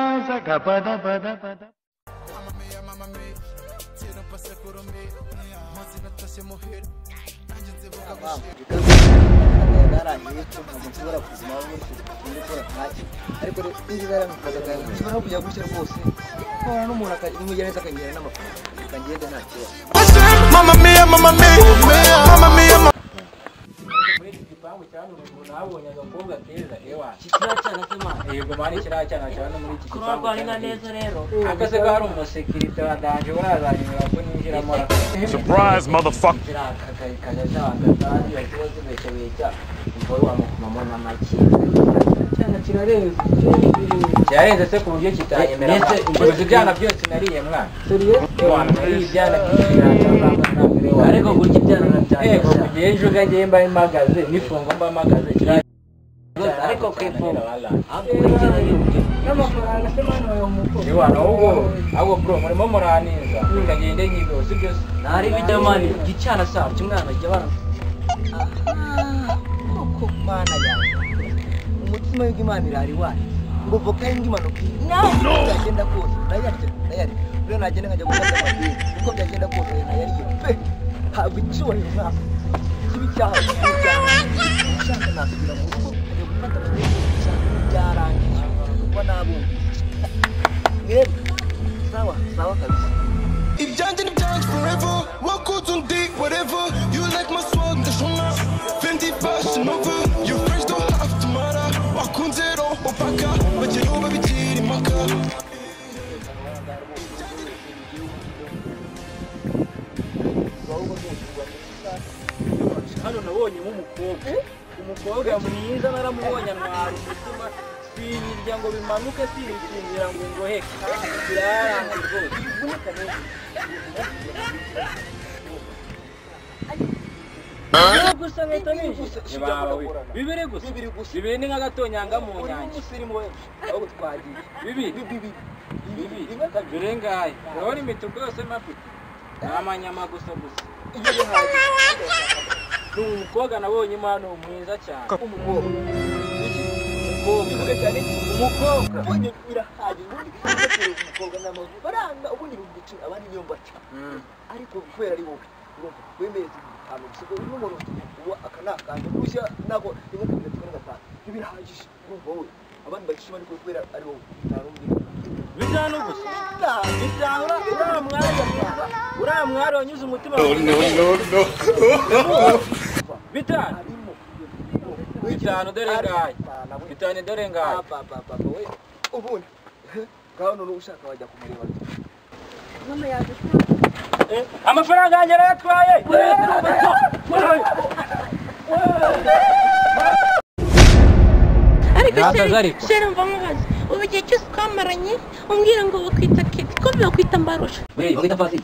పద పద పద narangije ntabwo nshobora kuzima gutyo ndi gukora ntacyo ariko rero n'iri bara amafaranga akayaga nshobora kujya gutyo rwose kubona n'umuntu akagereza akangira n'amafaranga akagenda nta kibazo Mamma mia, mamma mia, mamma mia, mamma muri iki gipangu cyane uruguru nahabonye agakobwa keza ewa kiriya cyana k'imana yego mari kiriya cyana cyane muri iki Kuruwa gipangu rwa Linga neza rero akaze ko hari umusekirite wa danje urazanyura ko ninjiramo Surprise, motherfucker. kajya cyanga kandi yakiba zibeshyabeshya umugore wamukomamo n'amaki cyana kirarenze kirarenze se ku buryo kitanyemera mbese ibyana byose nariye mwana ewa nariye ibyana by'ikiriya cyangwa ntabwo rero ariko kurya ibyana Ego urabyandisha kugira ejo ugajye mba mpagaze nifunga mba mpagaze kiriya ariko ku ifunga ahubwo urigera yuke Ewana ahubwo ahubwo bro murimo muraniza ngagende nyigo sibyo se ntari bijya mani gicana saa cy'umwana jya bana koko mana yanjye umutima w'imana irari wanyu ngo voka y'indi imanuka nawe byagenda kose nayarya nayarya rero nagenda nkajya gufata amadini uko byagenda kose nayarya pe ntabwo icyubahiro ntabwo kibi cyahawe kibi cyahawe nshaka nasubira mu rugo nkajya gufata amadini nshaka byarangije kuba nabumvise mwebwe sawa sawa kabisa If John did dance forever, walk out on dick, whatever. You like my swag, the shona. Fendi fashion over. You fresh don't have to matter. Wakunzero, opaka. But you know, baby, cheating, maka. hano nabonyemo umukobwa umukobwa mwiza naramubonye antwara umutima sinyirya ngo bimanuke sinisinzira ngo ngoheke biraranga rwose ivunika rero Bibiri gusa nkahita nishyuye. Bibiri gusa. Bibiri gusa. Bibiri ni nk'agatonyanga mu uri nyanja. n'umusirimu we ahubwo twagiye Bibiri. Bibiri. Birengaye. Urabona imituku yose mafite. Ni amanyama gusa gusa. iyo bihagije Ni umukobwa nabonye impano mwiza cyane. umukobwa Umukobwa. Umukobwa. ubonye birahagije ubundi ugatera umukobwa n'amaguru baranga ubundi bigicira abandi niyo mbaca ariko kubera ari wowe urumva wemeye ahantu gusa ubu n'umuntu uwo aka ni akantu gushya ntabwo ntimukunda tukora gatanu ntibirahagije urumva wowe abandi bagicira ariko kubera ari wowe nta n'undi Bisa no gusa. ntabwo Bisa ura- uriya mwari uriya mwari wanyuze umutima no no no no bitanu harimo bitanu dore ngaye bitanu dore ngaye ubundi ngaho none ushaka wajya kumureba Eh, amafaranga yanjye arayatwaye ariko Ntakaze ariko. sheri mva mubaze ubu igihe cyose twamaranye umbwira ngo bakwita keti ko bakwita mbarusha wita pasi